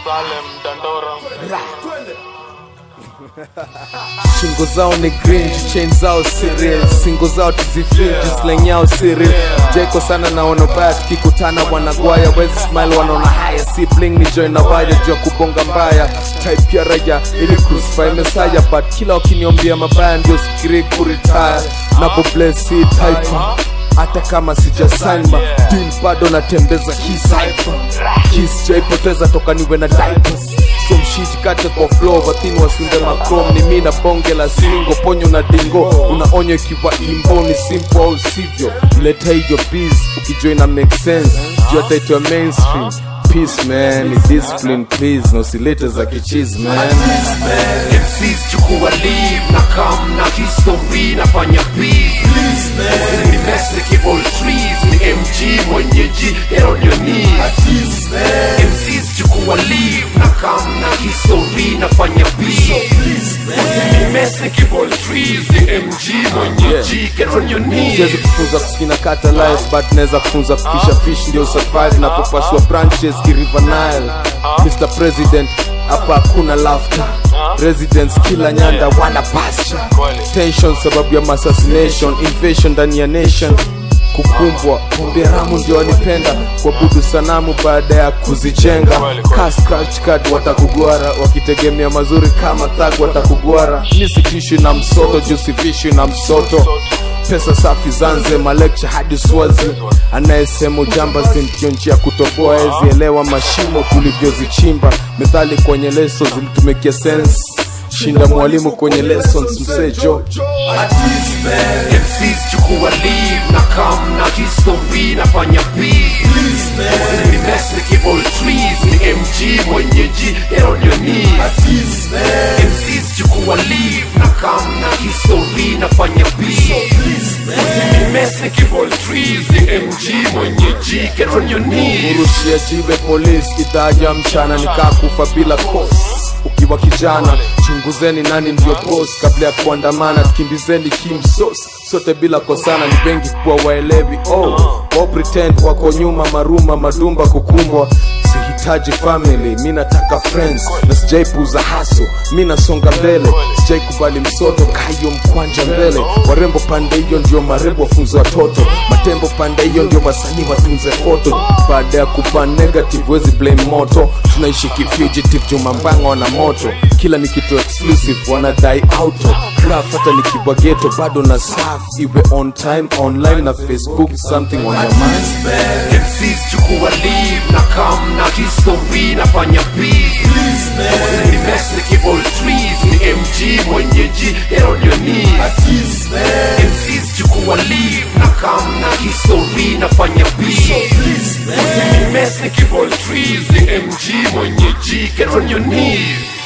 Salem, Dandora. shingo zao ni green chain zao siril singo zao tuzifiji slang yao siril jaiko sana naona baya tukikutana wanagwaya wezi smile wanaona haya si bling ni join na waya juu ya kubonga mbaya type ya raya ili crucify mesaya but kila wakiniombia mabaya ndio sikiri kuritaya napo bless si taifa hata kama sijasaima dil bado natembeza kisaifa kis jaipoteza toka niwe na diapers so mshiti kate kwa flow watini wasunde macrom ni mi na bonge la singo ponyo na dingo unaonywa ikiwa imbo ni simple au sivyo leta hiyo biz ukijoina make sense juu ataitwa mainstream peace man ni discipline please na usilete za kichiz man MCs chukua leave na come na history nafanya beat ni mess all trees ni MG mwenyeji get on your knees MCs chukua leave na come na history nafanya beat ni mess all trees ni MG mwenyeji get on your siwezi knees kufunza kuskina kata life but naweza kufunza kufisha fish ndio survive napopasua branches kiriver nile mr president hapa hakuna laughter residents kila nyanda wana pasture tension sababu ya assassination invasion ndani ya nation kukumbwa pombe ramu ndio walipenda kuabudu sanamu baada ya kuzijenga Ka scratch card watakugwara wakitegemea mazuri kama thag watakugwara nisitishwi na msoto jusifishwi na msoto pesa safi zanze malekcha hadi swazi anayesema ujamba ndio njia ya kutoboa ezielewa mashimo tulivyozichimba methali kwenye leso zilitumikia sense shinda mwalimu kwenye lessons msejo MCs chukua leave na come na history nafanya beat ni mess all trees ni MG mwenyeji get on your knees MCs chukua leave na come na history nafanya beat ni mess all trees ni MG mwenyeji get on your knees kurushia jibe polisi itaja mchana nikakufa bila kos ukiwa kijana chunguzeni nani ndio boss kabla ya kuandamana tukimbizeni kimsos sote bila kosana ni wengi kuwa waelewi oh, wao pretend wako nyuma maruma madumba kukumbwa sihitaji family mi nataka friends na sijaipuza haso mi nasonga mbele sijaikubali msoto kayo mkwanja mbele warembo pande hiyo ndio marembo wafunze watoto matembo pande hiyo ndio wasanii watunze foto baada ya kupa negative wezi blame moto tunaishi kifugitive jumambanga wana moto kila ni kitu exclusive wanadai auto graph hata nikiwa geto bado na saf iwe on time online na facebook something on your mind MCs chukua leave na come na history nafanya beat ni mess all trees ni MG mwenyeji get on your knees MCs chukua leave na come na history nafanya beat ni mess all trees ni MG mwenyeji get on your knees